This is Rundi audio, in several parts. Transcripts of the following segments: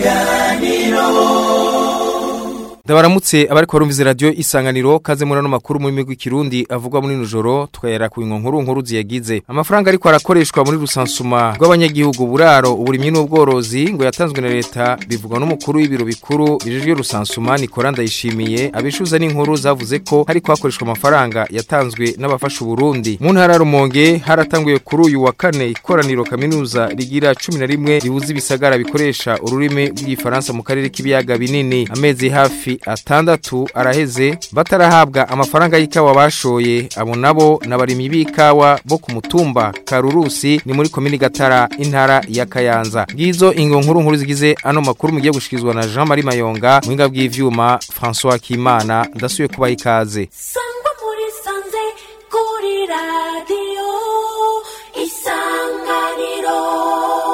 Ndabaramutse abariko barumviza radio isanganiro kaze muri ano makuru mu migwi kirundi avugwa muri nujoro tukayera ku nkuru nkuru ziyagize amafaranga ariko arakoreshwa muri rusansuma rw'abanyagihugu buraro uburimyi n'ubworozi ngo yatanzwe na leta bivugwa n'umukuru w'ibiro bikuru bijejwe rusansuma Nicola Ndayishimiye abishuza n'inkuru zavuze ko hariko hakoreshwa amafaranga yatanzwe n'abafasha Burundi mu ntara Rumonge haratanguye kuri uyu wa kane ikoraniro kaminuza rigira 11 ribuza ibisagara bikoresha ururimi rw'igifaransa mu karere k'ibiyaga binini amezi hafi atandatu araheze batarahabwa amafaranga y'ikawa bashoye abo nabo n'abarimyi b'ikawa bo ku mutumba Karurusi ni muri komini Gatara intara ya Kayanza ngizo ingo nkuru nkuru zigize ano makuru mugiye gushikizwa na Jean Marie Mayonga mwinga bw'ivyuma François Kimana ndasuye kubaha ikaze sangwa muri sanze kuri radiyo isanganiro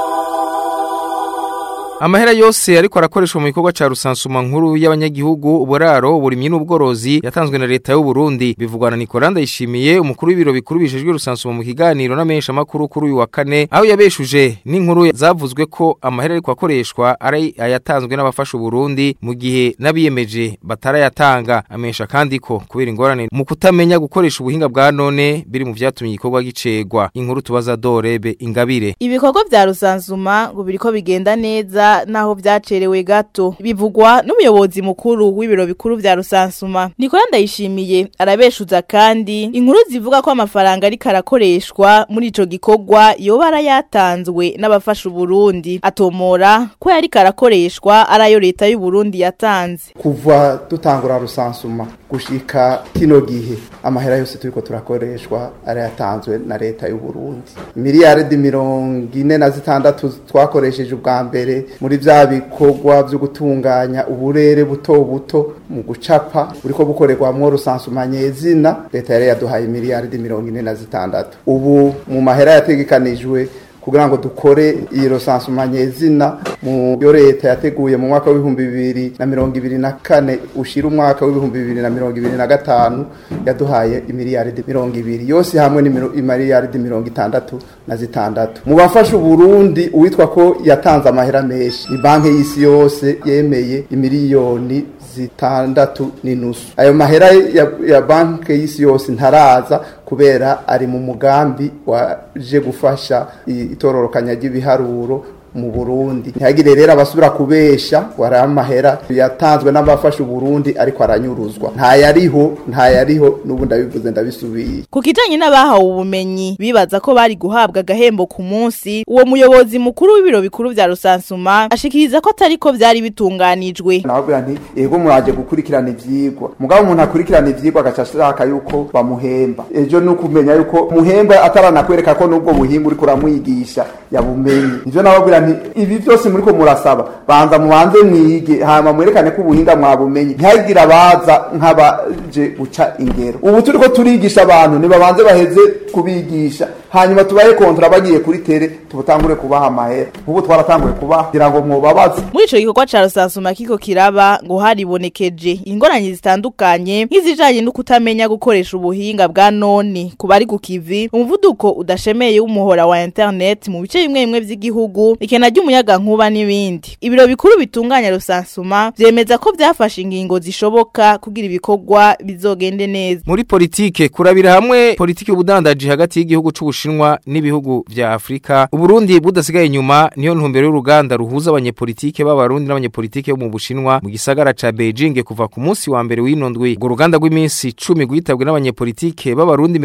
Amahera yose ariko arakoreshwa mu gikorwa ca rusansuma nkuru y'abanyagihugu uburaro uburimyi n'ubworozi yatanzwe na leta y'u Burundi bivugwa na Nicola Ndayishimiye umukuru w'ibiro bikuru bijejwe rusansuma mu kiganiro n'amenyesha makuru kuri uyu wa kane aho yabeshuje n'inkuru zavuzwe ko amahera ariko akoreshwa ari ayatanzwe n'abafasha Burundi mu gihe nabiyemeje batarayatanga amenyesha kandi ko kubera ingorane mu kutamenya gukoresha ubuhinga bwa none biri mu vyatumye igikorwa gicegwa inkuru tubaza Dorebe Ingabire ibikorwa vya rusansuma ngo biriko bigenda neza naho vyacerewe gato bivugwa n'umuyobozi mukuru w'ibiro bikuru vya rusansuma Nicola Ndayishimiye arabeshuza kandi inkuru zivuga ko amafaranga ariko arakoreshwa muri ico gikorwa yoba arayatanzwe n'abafasha Burundi atomora ko yariko arakoreshwa arayo leta y'u Burundi yatanze kuva dutangura rusansuma gushika kino gihe amahera yose turiko turakoreshwa arayatanzwe na leta y'u Burundi miliyaridi mirongo ine na zitandatu twakoresheje ubwa mbere muri vya bikorwa vyo gutunganya uburere buto buto mu gucapa buriko bukorerwamwo rusansuma nyezina leta yari yaduhaye miliyaridi mirongo ine na zitandatu ubu mu mahera yategekanijwe kugira ngo dukore iyi rosansuma nyezina mu yo leta yateguye mu mwaka w'ibihumbi bibiri na mirongo ibiri na kane ushira umwaka w'ibihumbi bibiri na mirongo ibiri na gatanu yaduhaye imiliyaridi mirongo ibiri yose hamwe n'imiliyaridi mirongo itandatu na zitandatu mu bafasha uburundi uwitwa ko yatanze amahera menshi ni banki y'isi yose yemeye imiliyoni zitandatu n'inusu ayo mahera ya, ya banki y'isi yose ntaraza kubera ari mu mugambi waje gufasha itororokanya ry'ibiharuro mu Burundi ntihagire rero abasubira kubesha wari amahera yatanzwe n'abafasha Burundi ariko aranyuruzwa nta yariho nta yariho n'ubu ndabivuze ndabisubiye ku kijanye n'abahawe ubumenyi bibaza ko bari guhabwa agahembo ku munsi uwo muyobozi mukuru w'ibiro bikuru vya rusansuma ashikiriza ko atari ko vyari bitunganijwe nababwira nti yego muraje gukurikirana ivyigwa mugabo umuntu akurikirana ivyigwa agaca ashaka yuko bamuhemba ejo ni ukumenya yuko muhemba ataranakwereka ko n'ubwo buhinga uriko uramwigisha yabumenye ivyo nababwira nti ibi byose muriko murasaba banza mubanze mwige hama mwerekane ko ubuhinga mwabumenye ntihagire abaza nk'abaje guca ingero ubu turiko turigisha abantu nibabanze baheze kubigisha hanyuma tubahe kontra bagiye kuri tere tubutangure kubaha amahera ubu twaratanguye kubaha kugira ngo mwobabaze muri ico gikorwa ca rusansuma kiko kiraba ngo haribonekeje ingorane zitandukanye nk'izijanye no kutamenya gukoresha ubuhinga bwa none ku bari ku kivi umuvuduko udashemeye w'umuhora wa internet mu bice bimwe bimwe vy'igihugu ikena ry'umuyaga nkuba n'ibindi ibiro bikuru bitunganya rusansuma vyemeza ko vyafashe ingingo zishoboka kugira ibikorwa bizogende neza muri politike kurabira hamwe politike y'ubudandaji hagati y'igihugu c'ubushinwa n'ibihugu vya Afrika uburundi budasigaye inyuma niyo ntumbero y'uruganda ruhuza abanyepolitike b'abarundi n'abanyepolitike bo mu bushinwa mu gisagara ca Beijing kuva ku munsi wa mbere w'inondwi urwo ruganda rw'iminsi 10 gwitabwe n'abanyepolitike b'abarundi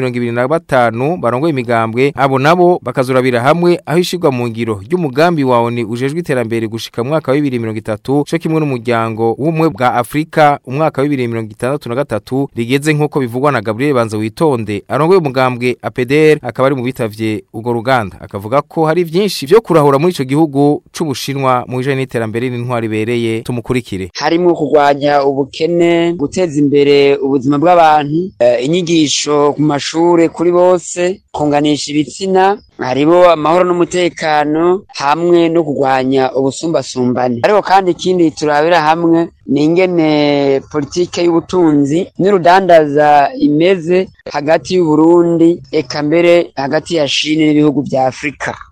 25 barongoye imigambwe abo nabo bakazurabira hamwe aho ishirwa mu ngiro ry'umugambi wa ONU ujejwe iterambere gushika mu mwaka wa 2030 cyo kimwe n'umuryango w'umwe bwa Afrika umwaka wa 2063 rigeze nkuko bivugwa na Gabriel Banza witonde arongoye umugambwe APDR akaba ari mu bitavye urwo ruganda akavuga ko hari vyinshi vyo kurahura muri ico gihugu c'ubushinwa mu bijanye n'iterambere n'intwari bereye tumukurikire harimwo kurwanya ubukene guteza imbere ubuzima bw'abantu eh, inyigisho ku mashure kuri bose kunganisha ibitsina haribo amahoro n'umutekano hamwe no kurwanya ubusumbasumbane ariko kandi ikindi turabira hamwe ni ingene politike y'ubutunzi n'urudandaza imeze hagati y'uburundi eka mbere hagati ya shine n'ibihugu vya afurika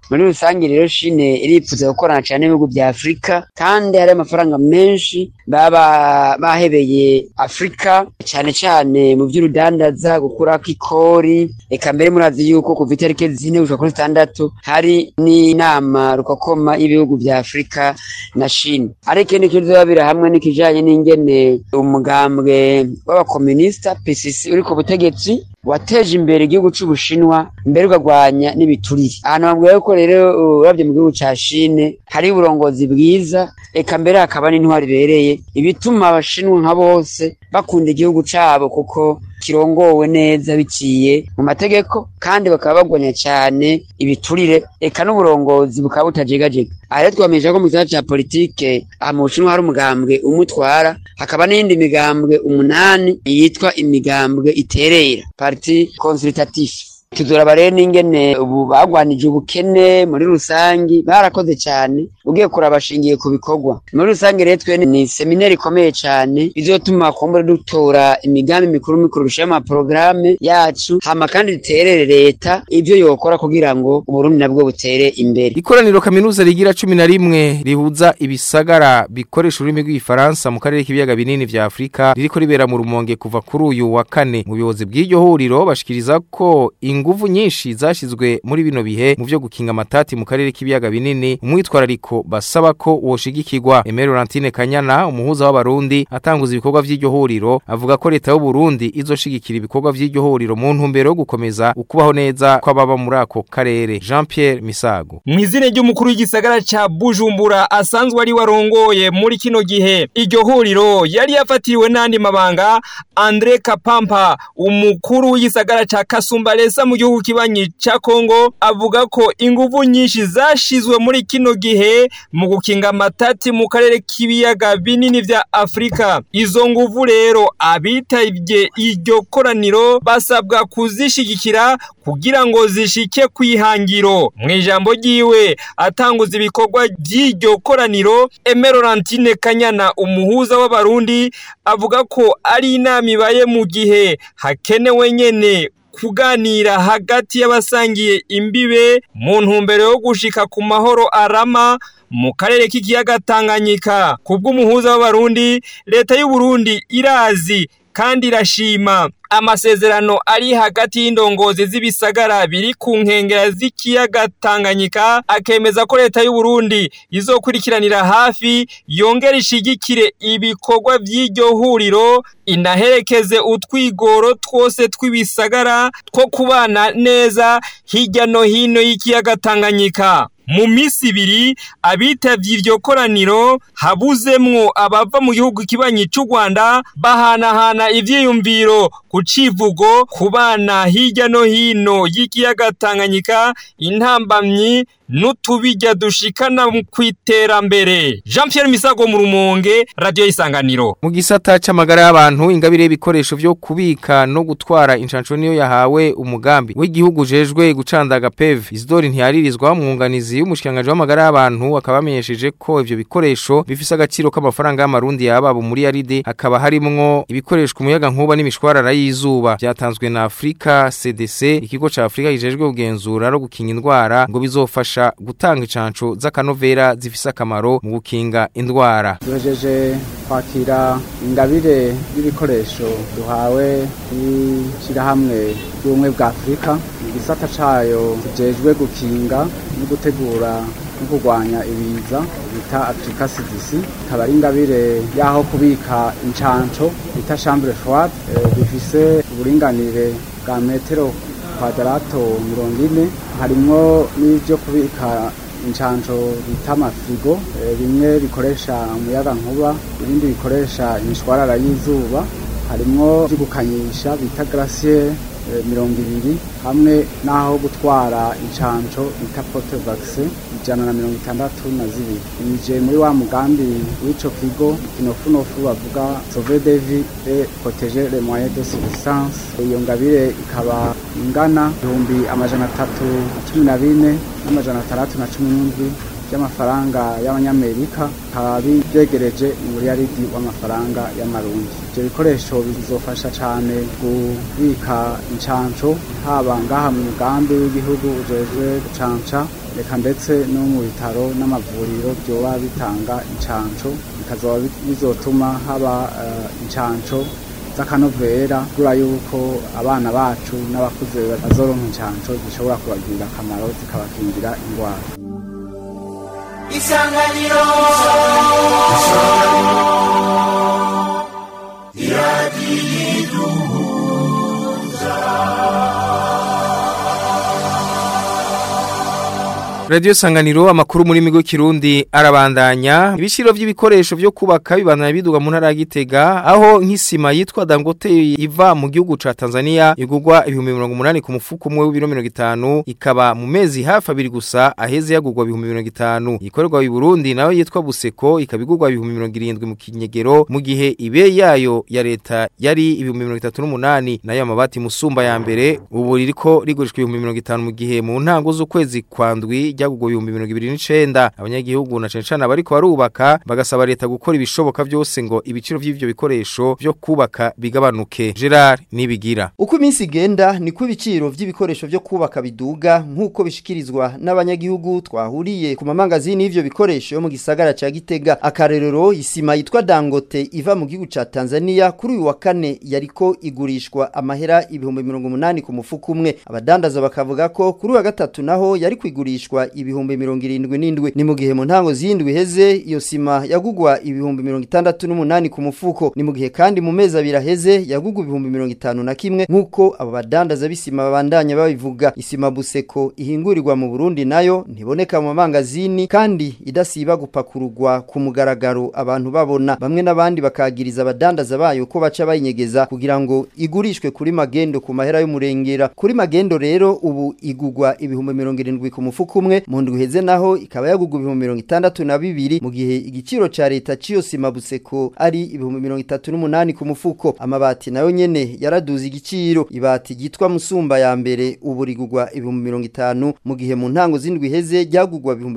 muri rusange rero shine iripfuza gukorana cyane n'ibihugu bya afurika kandi hari amafaranga menshi baba bahebeye afurika cyane cyane mu by'urudandaza gukurako ikori reka mbere murazi yuko kuva itariki zine gushika kuri zitandatu hari n'inama rukokoma y'ibihugu bya afurika na shine ariko ikindi kizobabira hamwe n'ikijanye n'ingene umugambwe w'abakomunisita pcc uri ku butegetsi wateje imbere igihugu c'ubushinwa mbere ukarwanya n'ibiturire ahantu bambwira yuko rero uravye mu gihugu ca shine hari uburongozi bwiza eka mbere hakaba n'intwari ibereye ibituma abashinwa nka bose bakunda igihugu cabo kuko kirongowe neza biciye mu mategeko kandi bakaba bagwanya cyane ibiturire eka n'uburongozi bukaba butajegajega aha rero twamenyesha ko mu gisata ca politike aha mu bushinwa hari umugambwe umutwara hakaba n'iyindi migambwe umunani yitwa imigambwe iterera parti consultatif tuzoraba rero n'ingene ubu bagwanije ubukene muri rusangi barakoze cyane ugiye kuraba bashingiye ku bikorwa muri rusange rero twe ni seminari ikomeye cyane izotuma kumbure dutora imigambi mikuru mikuru bishira ama programme yacu hama kandi duterere leta ivyo yokora kugira ngo uburundi nabwo butere imbere Ikoraniro kaminuza rigira cumi na rimwe rihuza ibisagara bikoresha ururimi rw'igifaransa mu karere k'ibiyaga binini vya Afrika ririko ribera mu rumonge kuva kuri uyu wa kane mu buyobozi bw'iryo huriro bashikiriza ko inguvu nyinshi zashizwe muri bino bihe mu vyo gukinga amatati mu karere k'ibiyaga binini umwitwarariko basaba ko woshigikirwa Aimé Laurentine Kanyana umuhuza w'abarundi atanguza ibikorwa vy'iryo huriro avuga ko leta y'u Burundi izoshigikira ibikorwa vy'iryo huriro mu ntumbero yo gukomeza ukubaho neza kw'ababa muri ako karere Jean Pierre Misago mw'izina ry'umukuru w'igisagara ca Bujumbura asanzwe ari warongoye muri kino gihe iryo huriro yari yafatiriwe n'andi mabanga Andre Kapampa umukuru w'igisagara ca Kasumbalesa mu gihugu kibanyi ca Kongo avuga ko inguvu nyinshi zashizwe muri kino gihe mu gukinga amatati mu karere k'ibiyaga binini vya Afrika izo nguvu rero abitavye iryo koraniro basabwa kuzishigikira kugira ngo zishike kwihangiro mu ijambo ryiwe atanguza ibikorwa by'iryo koraniro Aimé Laurentine Kanyana umuhuza w'abarundi avuga ko ari inama ibaye mu gihe hakenewe nyene kuganira hagati y'abasangiye imbibe mu ntumbero yo gushika ku mahoro arama mu karere k'ikiyaga Tanganyika kubw'umuhuza w'abarundi leta y'u Burundi irazi kandi irashima amasezerano ari hagati y'indongozi z'ibisagara biri ku nkengera z'ikiyaga Tanganyika akemeza ko leta y'u Burundi izokurikiranira hafi yongera ishigikire ibikorwa by'iryo huriro inaherekeze utwigoro twose tw'ibisagara two kubana neza hirya no hino y'ikiyaga Tanganyika mu minsi ibiri abitavye iryo koraniro habuzemwo abava mu gihugu kibanyi c'u Rwanda bahanahana ivyiyumviro ku civugo ku bana hirya no hino y'ikiyaga Tanganyika intambamyi n'utubijya dushikana mu kwiterambere Jean Pierre Misago mu rumonge radio isanganiro mu gisata c'amagara y'abantu ingabire y'ibikoresho vyo kubika no gutwara inshanco niyo yahawe umugambi w'igihugu jejwe gucandaga PEV Isidore ntiyaririzwa umwunganizi y'umushikanganje w'amagara y'abantu akaba amenyesheje ko ivyo bikoresho bifise agaciro k'amafaranga y'amarundi yaba muri yaride hakaba harimwo ibikoreshwa umuyaga nkuba n'imishwarara y'izuba byatanzwe na Afrika CDC ikigo ca Afrika kijejwe kugenzura no gukinga indwara ngo bizofasha gutanga incanco z'akanovera zifise akamaro mu gukinga indwara duhejeje kwakira ingabire y'ibikoresho duhawe n'ishyirahamwe ry'ubumwe bwa afurika igisata cayo kijejwe gukinga no gutegura no kurwanya ibiza bita Africa CDC ikaba ari ingabire yaho kubika incanco bita chambre froide bifise uburinganire bwa metero kwadarato mirongo ine harimwo n'ibyo kubika incanco bita amafirigo bimwe bikoresha umuyaga nkuba ibindi bikoresha imishwarara y'izuba harimwo ibyo gukanyisha bita glacier mirongo ibiri hamwe n'aho gutwara incanco bita pote vaccine ijana na mirongo itandatu na zibiri bije muri wa mugambi w'ico kigo kinofunofu bavuga sauve de vie et protéger les moyens de subsistance iyo ngabire ikaba ingana ibihumbi amajana atatu na cumi na bine n'amajana atandatu na cumi n'indwi by'amafaranga y'abanyamerika bikaba byegereje umuriyaridi w'amafaranga y'amarundi ibyo bikoresho bizofasha cyane kubika incanco haba ngaha mu mugambi w'igihugu ujejwe gucanca reka ndetse no mu bitaro n'amavuriro byoba bitanga incanco bikazoba bi- bizotuma haba eh, incanco z'akanovera kubera yuko abana bacu n'abakuze bazoronka incanco zishobora kubagirira akamaro zikabakingira indwara Radio Sanganiro amakuru muri migo kirundi arabandanya ibishiro vy'ibikoresho vyo kubaka bibandanya biduga mu ntara ya Gitega aho nk'isima yitwa Dangote iva mu gihugu ca Tanzania igugwa ibihumbi 180 ku mufuko umwe w'ibiro 50 ikaba mu mezi hafi abiri gusa aheze yagugwa ibihumbi 50 ikorerwa mu Burundi nayo yitwa Buseko ikabigugwa ibihumbi 70 mu kinyegero mu gihe ibe yayo ya leta yari ibihumbi 38 nayo amabati musumba ya mbere ubu ririko rigurishwa ibihumbi 50 mu gihe mu ntango z'ukwezi kwandwi ryagugwa ibihumbi 29 abanyagihugu na cane cane abariko barubaka bagasaba leta gukora ibishoboka byose ngo ibiciro vy'ivyo bikoresho vyo kubaka bigabanuke Gerard nibigira Uko iminsi igenda niko ibiciro vy'ibikoresho vyo kubaka biduga nk'uko bishikirizwa n'abanyagihugu twahuriye ku mamangazini y'ivyo bikoresho yo mu gisagara ca Gitega akarerero isima yitwa Dangote iva mu gihugu ca Tanzania kuri uyu wa kane yariko igurishwa amahera ibihumbi 180 ku mufuko umwe abadandaza bakavuga ko kuri uwa gatatu naho yari kwigurishwa ibihumbi 77 ni mu gihe mu ntango zindwi heze iyo sima yagugwa ibihumbi 68 ku mufuko ni mu gihe kandi mu mezi abiri aheze yagugwa ibihumbi 50 na kimwe nk'uko abo badandaza b'isima babandanya babivuga isima buseko ihingurirwa mu Burundi nayo ntiboneka mu mangazini kandi idasiba gupakururwa ku mugaragaro abantu babona bamwe n'abandi bakagiriza abadandaza bayo ko baca bayinyegeza kugira ngo igurishwe kuri magendo ku mahera y'umurengera kuri magendo rero ubu igugwa ibihumbi 70 ku mufuko umwe mu ndwi heze naho ikaba yagugwa ibihumbi 62 mu gihe igiciro ca leta ciyo sima buseko ari ibihumbi 38 ku mufuko amabati nayo nyene yaraduze igiciro ibati gitwa musumba ya mbere ubu rigugwa ibihumbi 50 mu gihe mu ntango zindwi heze ryagugwa ibihumbi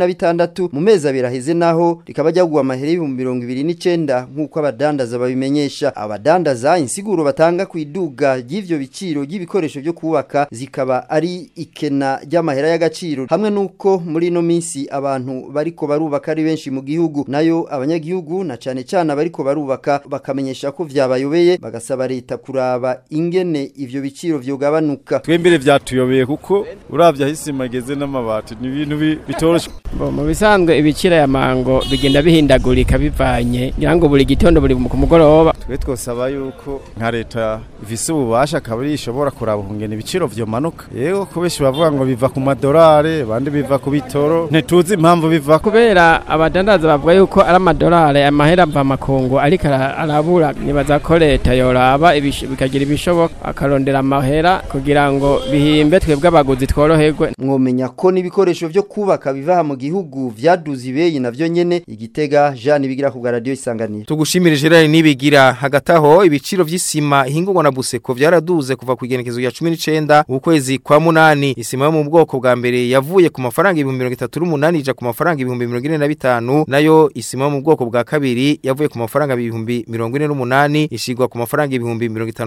46 mu mezi abiri aheze naho rikaba ryagugwa amahera y'ibihumbi 29 nk'uko abadandaza babimenyesha abadandaza insiguro batanga ku iduga ry'ivyo biciro ry'ibikoresho byo kubaka zikaba ari ikena ry'amahera y'agaciro hamwe nuko muri no minsi abantu bariko barubaka ari benshi mu gihugu nayo abanyagihugu na cane cane abariko barubaka bakamenyesha ko vyabayobeye bagasaba leta kuraba ingene ivyo biciro vyogabanuka twembere vyatuyobeye kuko uravye ahisima igeze n'amabati ni ibintu bi- bitoroshe Bo, mu bisanzwe ibiciro ya mango bigenda bihindagurika bivanye ngira ngo buri gitondo buri ku mugoroba twe twosaba yuko nka leta ifise ububasha akaba ari ishobora kuraba ukungene ibiciro vyomanuka yego ko benshi bavuga ngo biva ku madorare abandi biva ku bitoro ntituzi impamvu biva kubera abadandaza bavuga yuko ari amadolari amahera mva makungu ariko ara- arabura nibaza ko leta yoraba ibish- bikagira ibishoboka akarondera amahera kugira ngo bihimbe twebwe abaguzi tworoherwe mwomenya ko n'ibikoresho vyo kubaka biva aha mu gihugu vyaduze ibeyi navyo nyene igitega Jean bigira ku bwa radio isanganiro Tugushimire Gerard nibigira hagati aho ibiciro vy'isima ihingurwa na Buseko vyaraduze kuva ku igenekezo ya 19 ukwezi kwa munani isima yo mu bwoko bwa mbere yavuye ku mafaranga ibihumbi 38 ija ku mafaranga ibihumbi 45 nayo isima yo mu bwoko bwa kabiri yavuye ku mafaranga ibihumbi 48 ishigwa ku mafaranga ibihumbi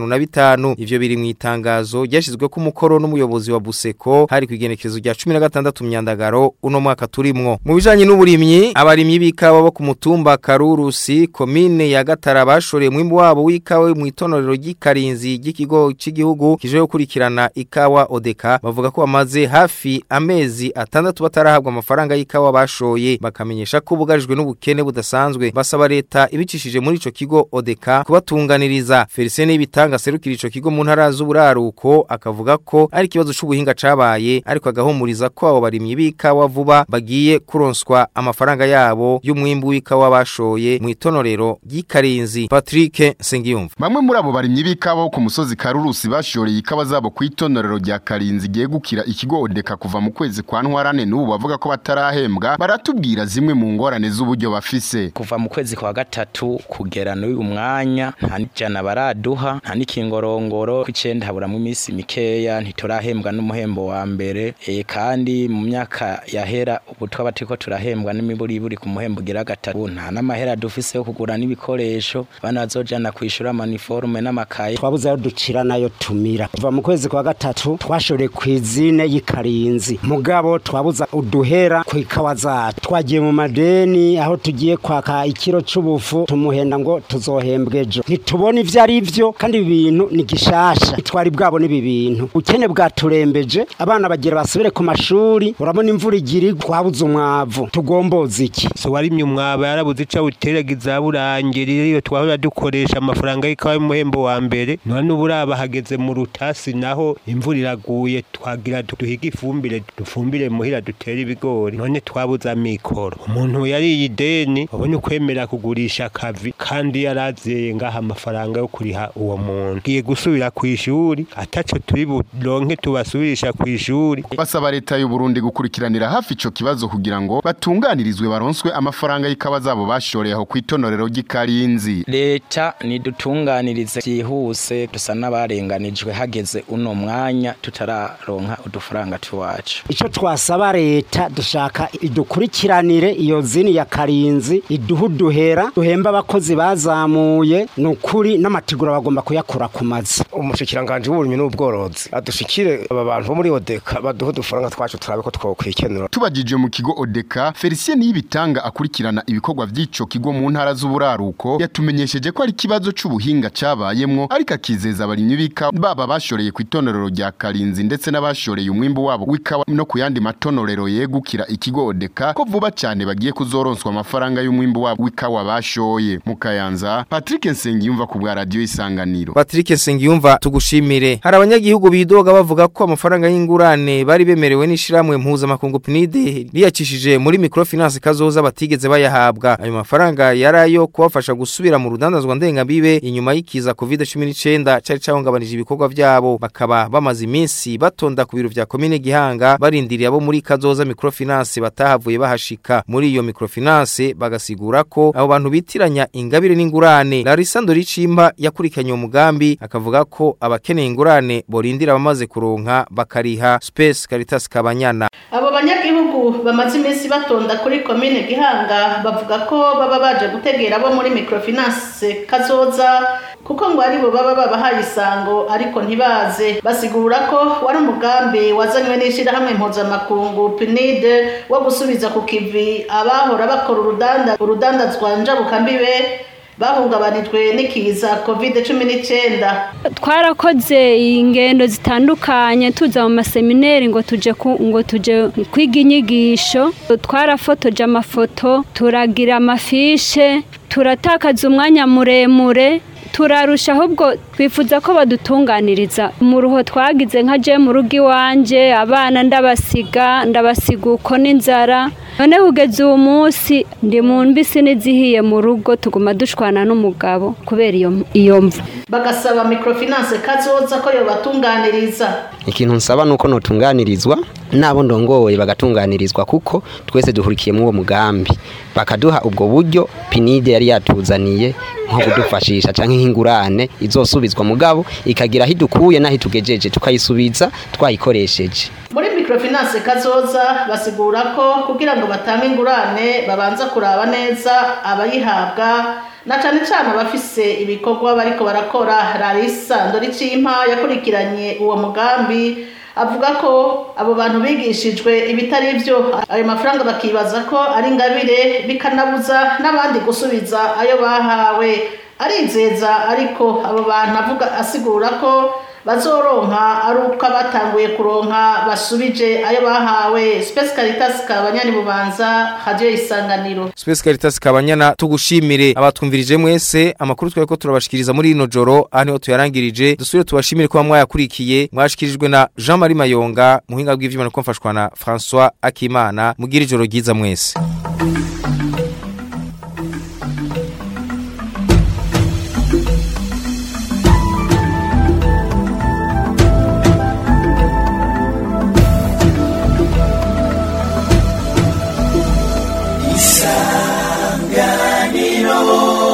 55 ivyo biri mu itangazo ryashizwe ku mukoro n'umuyobozi wa Buseko hari ku igenekezo rya 16 myandagaro uno mwaka turimwo mu bijanye n'uburimyi abarimyi b'ikawa bo ku mutumba Karurusi komine ya Gatara bashoreye mwimbu wabo w'ikawa mu itonorero ry'ikarinzi ry'ikigo cy'igihugu kije gukurikirana ikawa Odeka bavuga ko bamaze hafi amezi atandatu batarahabwa amafaranga y'ikawa bashoye bakamenyesha ko bugarijwe n'ubukene budasanzwe basaba leta ibicishije muri ico kigo Odeka kubatunganiriza Felicien ibitanga serukira ico kigo mu ntara z'uburaruko akavuga ko ari ikibazo c'ubuhinga cabaye ariko agahumuriza ko abo barimyi b'ikawa vuba bagiye kuronswa amafaranga yabo y'umwimbu w'ikawa bashoye mu itonorero ry'ikarinzi Patrick Sengiyumva Bamwe muri abo barimyi b'ikawa bo ku musozi Karurusi bashoreye ikawa zabo ku itonorero rya Karinzi giye gukira ikigo Odeka kuva mu kwezi kwa Ntwarane n'ubu bavuga ko batarahembwa baratubwira zimwe mu ngorane z'uburyo bafise kuva mu kwezi kwa gatatu kugera n'uyu mwanya nta n'ijana baraduha nta n'ikingorongoro kw'icenda haburamwo iminsi mikeya ntiturahembwa n'umuhembo wa mbere e, kandi mu myaka yahera ubu twaba turiko turahembwa n'imiburiburi ku muhembo ugira gatatu nta n'amahera dufise yo kugura n'ibikoresho bana bazojana kwishura amaniforume n'amakaye twabuze ayo ducira nayo tumira kuva mu kwezi kwa gatatu twashoreye ku izine y'ikarinzi mugabo mugabo twabuza uduhera ku ikawa zacu twagiye mu madeni aho tugiye kwaka ikiro c'ubufu tumuhenda ngo tuzohembwe ejo ntitubona ivyo ari vyo kandi ibi bintu ni gishasha twari bwabo n'ibi bintu ubukene bwaturembeje abana bagira basubire ku mashuri urabona imvura igira igwa twabuze umwavu tugomboza iki so warimye umwaba yarabuze ica uteragiza burangirira iyo twahora dukoresha amafaranga y'ikawa y'umuhembo wa mbere none ubu uraba hageze mu rutasi naho imvura iraguye twagira duhiga ifumbire dufumbire muhira dutere ibigori none twabuze amikoro umuntu yariye ideni wabonye ukwemera kugurisha akavi kandi yarazeye ngaha amafaranga yo kuriha uwo muntu giye gusubira ku ishuri ataco turi buronke tubasubirisha ku ishuri basaba leta y'u Burundi gukurikiranira hafi ico kibazo kugira ngo batunganirizwe baronswe amafaranga y'ikawa zabo bashoreye aho kwitonorero ry'Ikarinzi leta nidutunganirize byihuse dusa n'abarenganijwe hageze uno mwanya tutararonka udufaranga tuwacu ico twasaba leta dushaka idukurikiranire iyo zini ya karinzi iduha uduhera duhemba abakozi bazamuye ni ukuri n'amategura bagomba kuyakura ku mazi umushikiranganje w'uburimyi n'ubworozi adushikire aba bantu bo muri odeka baduha udufaranga twacu turabe ko twokwikenura tubajije mu kigo odeka felicien niyibitanga akurikirana ibikorwa vy'ico kigo mu ntara z'uburaruko yatumenyesheje ko ari ikibazo c'ubuhinga cabayemwo ariko akizeza abarimyi b'ikawa baba bashoreye ku itonorero rya karinzi ndetse n'abashoreye umwimbu wabo w'ikawa no ku yandi matonorero yegukira ikigo odeka ko vuba cane bagiye kuzoronswa amafaranga y'umwimbu wabo w'ikawa bashoye mu kayanza patrick nsengiyumva ku bwa radiyo isanganiro Patrick Nsengiyumva tugushimire hari abanyagihugu bidoga bavuga ko amafaranga y'ingurane bari bemerewe n'ishiramwe mpuzamakungu PNID riyacishije muri microfinance kazoza batigeze bayahabwa ayo mafaranga yarayo kubafasha gusubira mu rudandazwa ndengabibe inyuma y'ikiza COVID-19 cari cahungabanije ibikorwa vyabo bakaba bamaze iminsi batonda ku biro vya komine Gihanga barindiriye abo muri kazoza microfinance batahavuye bahashika muri iyo microfinance bagasigura ko abo bantu bitiranya ingabire n'ingurane Larissa Ndoricimba yakurikanye uwo mugambi akavuga ko abakeneye ingurane borindira abamaze kuronka bakariha Space Caritas Kabanyana abo banyagihugu bamaze iminsi batonda kuri komine gihanga bavuga ko baba baje gutegera abo muri microfinance kazoza kuko ngo aribo baba babahaye isango ariko ntibaze basigura ko wari umugambi wazanywe n'ishyirahamwe mpuzamakungu PNID wo gusubiza ku kivi abahora bakora urudanda urudandazwa njabukambibe bahungabanijwe n'ikiza covid cumi n'icyenda twarakoze ingendo zitandukanye tuza mu masemineri ngo tuje ku- ngo tuje kwiga inyigisho twarafotoje amafoto turagira amafishe turatakaza umwanya muremure turarusha ahubwo twifuza ko badutunganiriza mu ruho twagize nka je mu rugo iwanje abana ndabasiga ndabasiga uko n'inzara none kugeza uwo munsi ndi mu mbisi n'izihiye mu rugo tuguma dushwana n'umugabo kubera iyo iyo mvu bagasaba microfinance kazoza ko yobatunganiriza ikintu nsaba nuko notunganirizwa nabo ndongoye bagatunganirizwa kuko twese duhurikiye muri uwo mugambi bakaduha ubwo buryo pinide yari yatuzaniye nko kudufashisha canke nk'ingurane izosubizwa mugabo ikagira aho idukuye n'aho itugejeje tukayisubiza twayikoresheje muri microfinance kazoza basigura ko kugira ngo batange ingurane babanza kuraba neza abayihabwa na cane cane abafise ibikorwa bariko barakora Larissa Ndoricimpa yakurikiranye uwo mugambi avuga ko abo bantu bigishijwe ibitari byo ayo mafaranga bakibaza ko ari ingabire bikanabuza n'abandi gusubiza ayo bahawe arizeza ariko abo bantu avuga asigura ko bazoronka ari uko abatanguye kuronka basubije ayo bahawe Space Caritas kabanyani bubanza radio isanganiro Space Caritas Kabanyana tugushimire abatwumvirije mwese amakuru twari ko turabashikiriza muri ino joro aha niho tuyarangirije dusubire tubashimire ko mwayakurikiye mwashikirijwe na Jean Marie Mayonga muhinga bw'ivyuma no mfashwa na François Akimana mugira ijoro ryiza mwese isanganiro